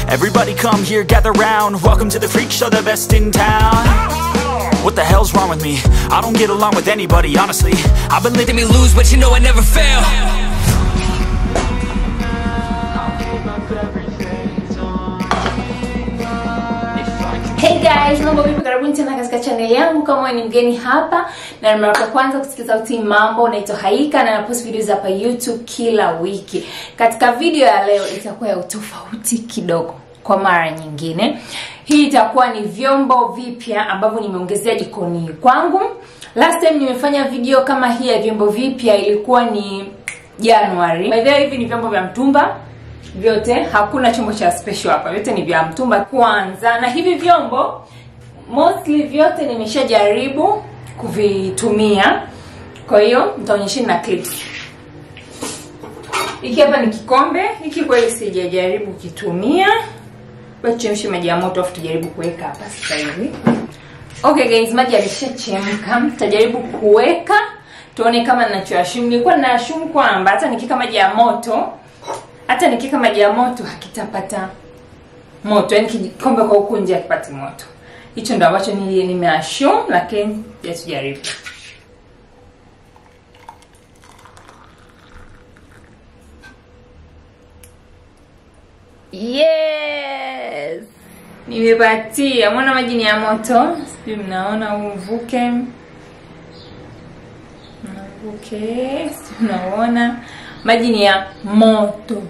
Everybody come here, gather round. Welcome to the freak show, the best in town. What the hell's wrong with me? I don't get along with anybody, honestly. I've been living Let me lose, but you know I never fail. Hey guys, mambo vipi? Karibuni tena katika channel yangu. Kama wewe ni mgeni hapa na ni mara ya kwanza kusikia sauti mambo, naitwa Haika na napost videos hapa YouTube kila wiki. Katika video ya leo itakuwa ya utofauti kidogo kwa mara nyingine. Hii itakuwa ni vyombo vipya ambavyo nimeongezea jikoni kwangu. Last time nimefanya video kama hii ya vyombo vipya ilikuwa ni January. By the way, hivi ni vyombo vya mtumba vyote hakuna chombo cha special hapa vyote ni vya mtumba kwanza na hivi vyombo mostly vyote nimeshajaribu kuvitumia kwa hiyo nitaonyesheni na clips hiki hapa ni kikombe hiki kweli sijajaribu kitumia chemshe maji ya moto afu tujaribu kuweka hapa sasa hivi okay guys maji yameshachemka tutajaribu kuweka tuone kama ninachoashumu nilikuwa ninaashumu kwamba hata nikika maji ya moto hata nikika maji ya moto hakitapata moto yani kikombe kwa huku nje hakipati moto hicho ndo ambacho nili nimeashum lakini tujaribu yes nimepatia mwona maji ni ya moto sijui mnaona uvuke uvuke sijui mnaona maji ni ya moto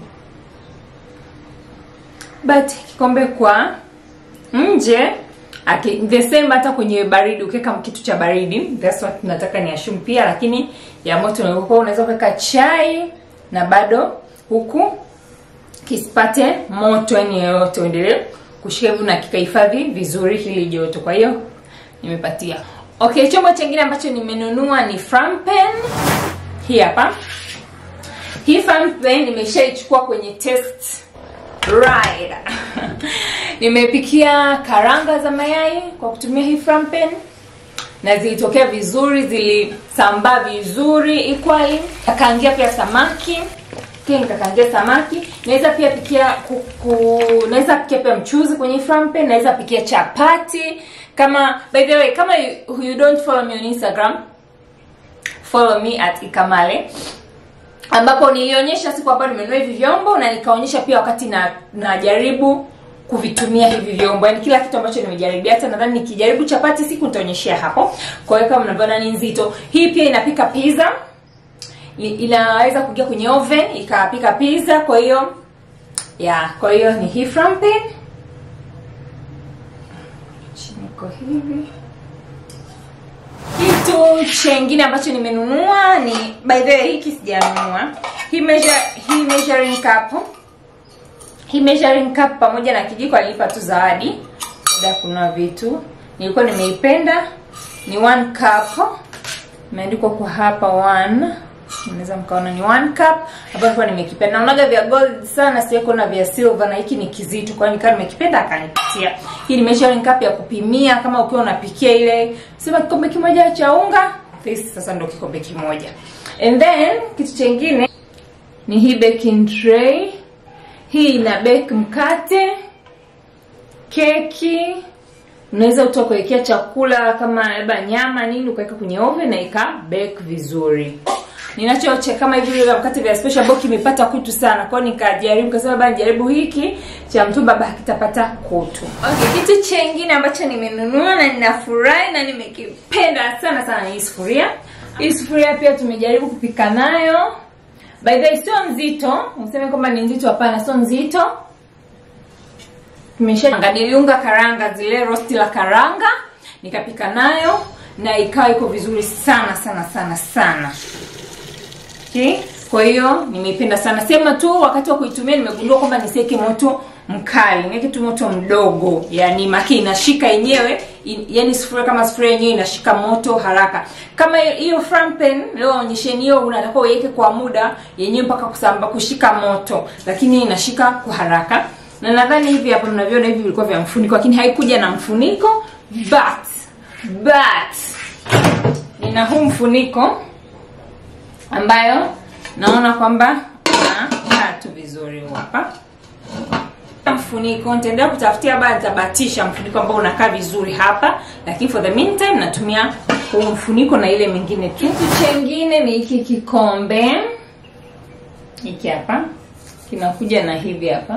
but kikombe kwa nje okay, the same hata kwenye baridi ukiweka kitu cha baridi that's what nataka ni ashum pia lakini ya moto unakuwa unaweza kuweka chai na bado huku kisipate moto yani yoyote uendelee kushika hivi na kikahifadhi vizuri hili joto kwa hiyo nimepatia okay chombo chingine ambacho nimenunua ni frampen hii hapa hii frampen nimeshaichukua kwenye test ride nimepikia karanga za mayai kwa kutumia hii frampen na zilitokea vizuri zilisambaa vizuri equally akaangia pia samaki pia nikakaangia samaki naweza pia pikia kuku naweza pikia pia mchuzi kwenye frampen naweza pikia chapati kama by the way kama you, you don't follow me on instagram follow me at ikamale ambapo nilionyesha siku ambayo nimenunua hivi vyombo na nikaonyesha pia wakati na najaribu kuvitumia hivi vyombo yani kila kitu ambacho nimejaribia hata nadhani nikijaribu chapati siku nitaonyeshea hapo kwa hiyo kama mnavyoona ni nzito hii pia inapika pizza inaweza kuingia kwenye oven ikapika pizza kwa hiyo ya kwa hiyo ni hii frampen chiniko hivi kitu chengine ambacho nimenunua ni by the way hiki sijanunua hii measure, hii measuring cup hii measuring cup pamoja na kijiko alinipa tu zawadi baada ya kununua vitu nilikuwa nimeipenda ni one cup imeandikwa kwa hapa one unaweza mkaona ni one cup ambayo nimekipenda naonaga vya gold sana siwai kuona vya silver na hiki ni kizito kwa hiyo nikawa nimekipenda akanipatia hii ni measuring cup ya kupimia kama ukiwa unapikia ile sema kikombe kimoja cha unga this sasa ndo kikombe kimoja and then kitu chengine ni hii baking tray hii ina bake mkate keki unaweza utoa kuwekea chakula kama labda nyama nini ukaweka kwenye oven na ika bake vizuri ninachoche kama hivi vile mkate vya special ambao kimepata kutu sana kwao nikajaribu kasema bana jaribu hiki cha mtumba ba kitapata kutu okay kitu chengine ambacho nimenunua na ninafurahi na nimekipenda sana sana ni hii sufuria hii sufuria pia tumejaribu kupika nayo by the way sio nzito useme kwamba ni nzito hapana sio nzito tumesha niliunga karanga zile rosti la karanga nikapika nayo na ikawa iko vizuri sana sana sana sana okay? kwa hiyo nimeipenda sana sema tu wakati wa kuitumia nimegundua kwamba nisiweke moto mkali niweke tu moto mdogo yani maki inashika yenyewe in, yani sufuria kama sufuria yenyewe inashika moto haraka kama hiyo frampen leo onyesheni hiyo unatakiwa uiweke kwa muda yenyewe mpaka kusamba kushika moto lakini inashika kwa haraka na nadhani hivi hapa mnavyoona hivi vilikuwa vya mfuniko lakini haikuja na mfuniko but but nina huu mfuniko ambayo naona kwamba unakaa tu vizuri hapa mfuniko nitaendelea kutafutia baa nitabatisha mfuniko ambao unakaa vizuri hapa lakini for the meantime natumia huu mfuniko na ile mingine tu kitu chengine ni hiki kikombe hiki hapa kinakuja na hivi hapa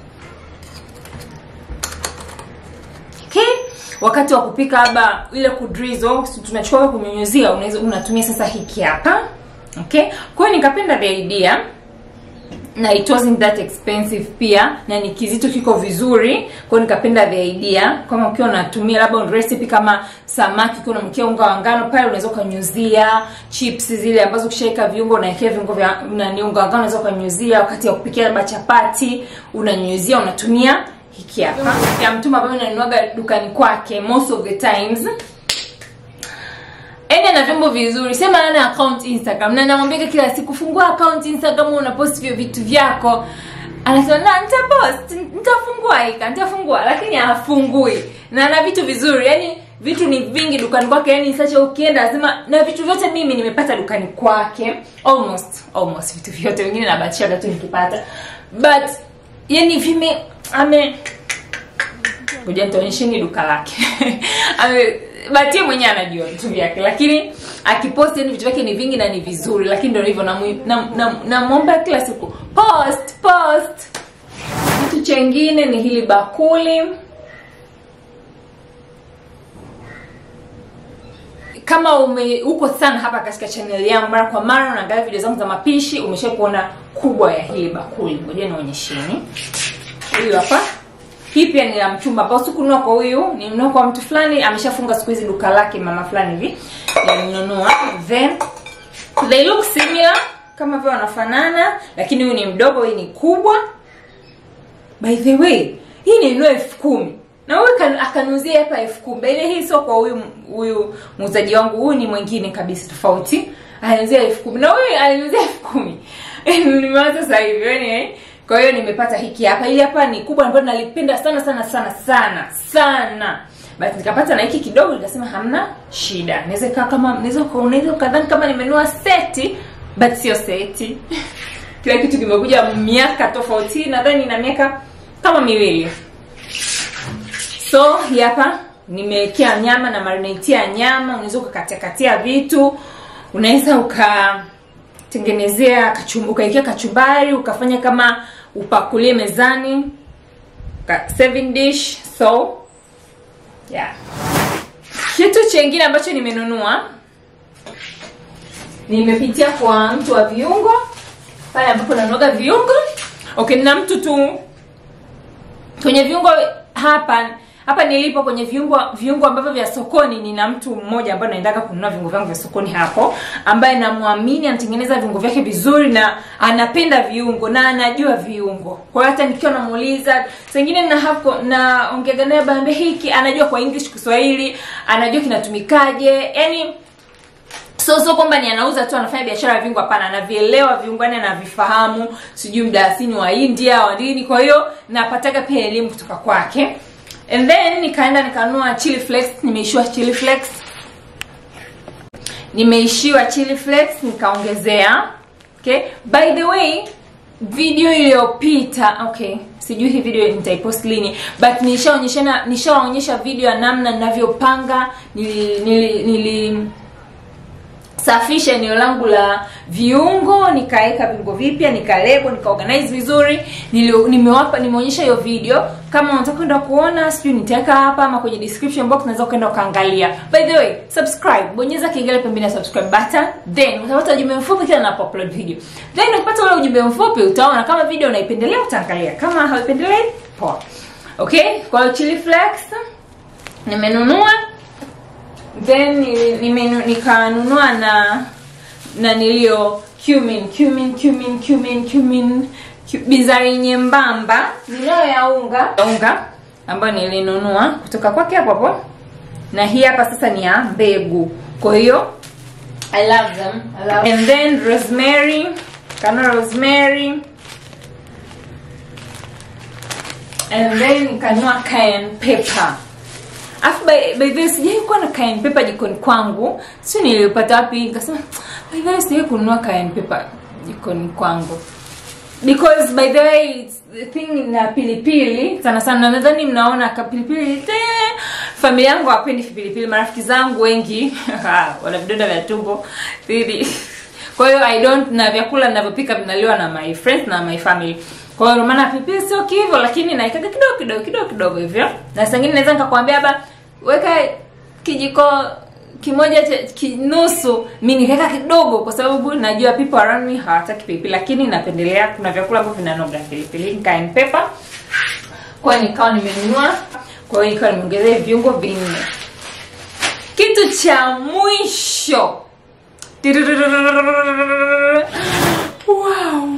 okay wakati wa kupika labda ile kudrizo tunachukua kunyunyuzia unaweza unatumia sasa hiki hapa okay kwa hiyo nikapenda the idea na it wasn't that expensive pia na ni kizito kiko vizuri kwa hiyo nikapenda the idea kama ukiwa unatumia labda recipe kama samaki ukiwa unamkia unga wa ngano pale unaweza ukanyuzia chips zile ambazo ukishaweka viungo unaekea viungo vya nani unga wa ngano unaweza ukanyuzia wakati wa kupikia labda chapati unanyunyuzia unatumia hiki hapa ya mtuma ambayo nanuaga dukani kwake most of the times Yaani ana vyombo vizuri sema ana account instagram na namwambia kila siku fungua account instagram unapost vyo vitu vyako anasema na nitapost nitafungua ika nitafungua lakini hafungui na ana vitu vizuri yani vitu ni vingi dukani kwake yani sacha ukienda lazima na vitu vyote mimi nimepata dukani kwake almost almost vitu vyote wengine nabatishaga tu nikipata but yani vime ame ngoja nitaonyesheni duka lake ame batie mwenyewe anajua vitu vyake lakini akipost yani vitu vyake ni vingi na ni vizuri lakini ndio hivyo namwomba na, na, namwomba kila siku post post kitu chengine ni hili bakuli kama ume uko sana hapa katika channel yangu mara kwa mara unaangalia video zangu za mapishi umesha kuona kubwa ya hili bakuli ngoja nionyesheni huyu hapa hii pia ni ya mchumba ambao sikununua kwa huyu nilinunua kwa mtu fulani ameshafunga siku hizi duka lake mama fulani hivi nilinunua then they look similar kama vile wanafanana lakini huyu ni mdogo hii ni kubwa by the way hii nilinunua elfu kumi na huyu kan- akaniuzia hapa elfu kumi by the way, hii sio kwa huyu huyu muuzaji wangu huyu ni mwingine kabisa tofauti aliniuzia elfu kumi na huyu aliniuzia elfu kumi nimewaza sasa hivi anyway kwa hiyo nimepata hiki hapa hili hapa ni kubwa ambayo nalipenda sana sana sana sana sana but nikapata na hiki kidogo nikasema hamna shida naweza kaa kama naweza uka- unaweza ukadhani kama nimenunua seti but sio seti kila kitu kimekuja miaka tofauti nadhani na miaka kama miwili so hii hapa nimewekea nyama na marinatia nyama unaweza ukakatiakatia vitu unaweza ukatengenezea kachum, ukaekea kachumbari ukafanya kama upakulie mezani ka, serving dish so yeah kitu chengine ambacho nimenunua nimepitia kwa mtu wa viungo pale ambapo nanuaga viungo okay nina mtu tu kwenye viungo hapa hapa nilipo kwenye viungo viungo ambavyo vya sokoni nina mtu mmoja ambaye naendaga kununua viungo vyangu vya sokoni hapo ambaye namwamini anatengeneza viungo vyake vizuri na anapenda viungo na anajua viungo kwa hiyo hata nikiwa namuuliza sengine na hapo naongeaga naye bambe hiki anajua kwa english kiswahili anajua kinatumikaje yani so so kwamba ni anauza tu anafanya biashara ya viungo hapana anavielewa viungo yani anavifahamu sijui mdaasini wa india wa nini kwa hiyo napataga pia elimu kutoka kwake and then nikaenda nikanunua chili flakes nimeishiwa chili flakes nimeishiwa chili flakes nikaongezea okay by the way video iliyopita okay sijui hii video nitaipost lini but nishaonyeshana nishawaonyesha video ya namna ninavyopanga nili, nili, nili safisha eneo langu la viungo nikaweka viungo vipya nikalebo nikaorganize vizuri Nili- nimewapa nimeonyesha hiyo video kama unataka kwenda kuona sijui nitaweka hapa ama kwenye description box unaweza ukaenda ukaangalia by the way subscribe bonyeza kengele pembeni ya subscribe button then utapata ujumbe mfupi kila napo upload video then ukipata ule ujumbe mfupi utaona kama video unaipendelea utaangalia kama hauipendelei poa okay kwa hiyo chili flakes nimenunua then nili- nimenu- nikanunua na na nilio cumin cumin cumin cumin cumin cu- bizari nyembamba ninayo ya unga ya unga ambayo nilinunua kutoka kwake hapo hapo na hii hapa sasa ni ya mbegu kwa hiyo i love them I love and then rosemary kana rosemary and then nikanunua cayenne pepper afu by, by the way sijai kuwa na cayenne pepper jikoni kwangu sio nilipata wapi nikasema by the way sijai kununua cayenne pepper jikoni kwangu because by the way it's thing na pilipili sana sana nadhani mnaona kapilipili te familia yangu hawapendi pilipili marafiki zangu wengi wana vidonda vya tumbo Really. kwa hiyo i don't na vyakula ninavyopika vinaliwa na my friends na my family kwa hiyo ndio maana pilipili sio kivyo lakini naikaga kidogo kidogo kidogo kidogo hivyo na saa ingine naweza nikakwambia hapa weka kijiko kimoja cha kinusu mi nikaweka kidogo kwa sababu najua people around me hawataki pilipili lakini napendelea kuna vyakula ambavyo vinanoga pilipili cayenne pepper kwa hiyo nikawa nimenunua kwa hiyo nikawa nimeongezea viungo vinne kitu cha mwisho wow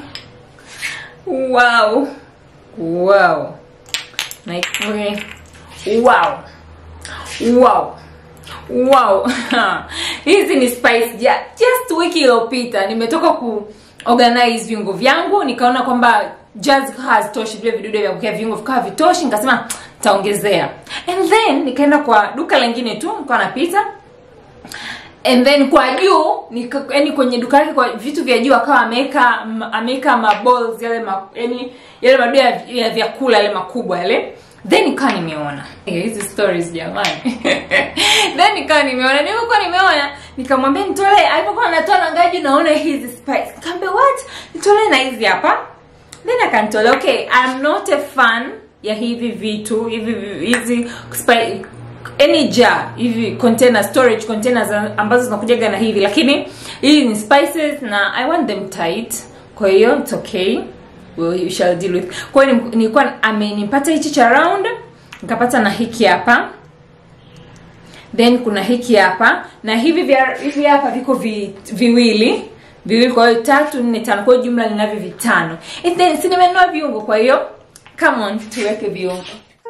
wow wow like okay. wow wow wow hizi ni spice ja just wiki iliyopita nimetoka ku organize viungo vyangu nikaona kwamba just hazitoshi vile vidude vya kukia viungo vikawa vitoshi nikasema taongezea and then nikaenda kwa duka lingine tu nikawa napita and then kwa juu nika- yani kwenye duka lake kwa vitu vya juu akawa ameweka ameweka maballs yale ma, yani yale madude ya, ya vyakula yale makubwa yale then nikawa nimeona Eh, hizi stories jamani then nikawa nimeona nilivyokuwa nimeona nikamwambia nitolee alipokuwa natoa na ngaji naona hizi spice nikamwambia what nitolee na hizi hapa then akanitolea okay I'm not a fan ya hivi vitu hivi vi- hizi spi- any jar hivi container storage containers ambazo zinakujaga na hivi lakini hii ni spices na i want them tight kwa hiyo it's okay we shall deal with kwa hiyo ni- nilikuwa amenipata hichi cha round nikapata na hiki hapa then kuna hiki hapa na hivi vya hivi hapa viko vi, viwili viwili kwa hiyo tatu nne tano kwa hiyo jumla ninavyo vitano And then si nimenunua viungo kwa hiyo come on tuweke viungo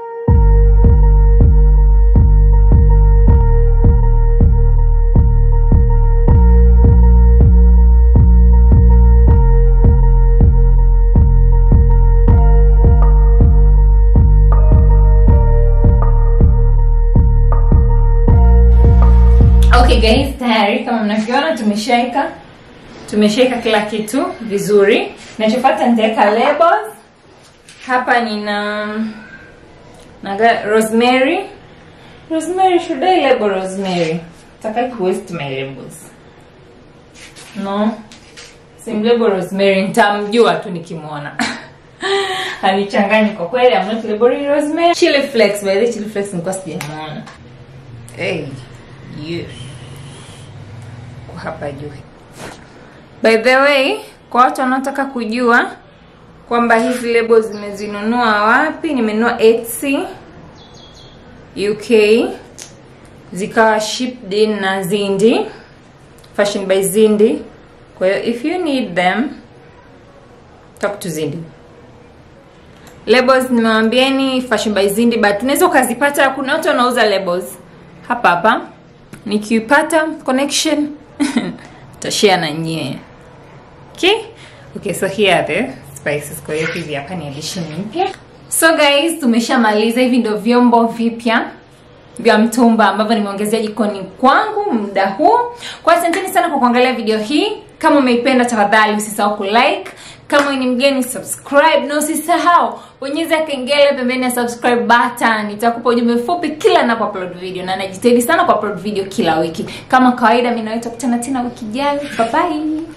okay guys tayari kama mnavyoona tumeshaeka tumeshaeka kila kitu vizuri nachofuata nitaweka labels hapa nina naga rosemary rosemary should I label rosemary takai kuwaste my labels no simlabel rosemary nitamjua tu nikimwona hanichanganyi kwa kweli I'm not labeling rosemary chili flakes by the way, chili flakes nilikuwa sijamwona hey yes kwa hapa juu by the way kwa watu wanaotaka kujua kwamba hizi lebo zimezinunua wapi nimenunua Etsy UK zikawa shipped in na Zindi Fashion by Zindi kwa hiyo if you need them talk to Zindi labels nimewambieni Fashion by Zindi but unaweza ukazipata kuna watu wanauza labels hapa hapa nikiipata connection tashare na nyie okay okay so here are the spices kwa hiyo hizi hapa ni addition mpya so guys tumeshamaliza hivi ndio vyombo vipya vya mtumba ambavyo nimeongezea jikoni kwangu muda huu kwa asanteni sana kwa kuangalia video hii kama umeipenda tafadhali usisahau kulike kama wewe ni mgeni subscribe na usisahau bonyeza kengele pembeni ya subscribe button nitakupa ujumbe mfupi kila ninapo upload video na najitahidi sana ku upload video kila wiki kama kawaida mimi nawe tutakutana tena wiki ijayo bye bye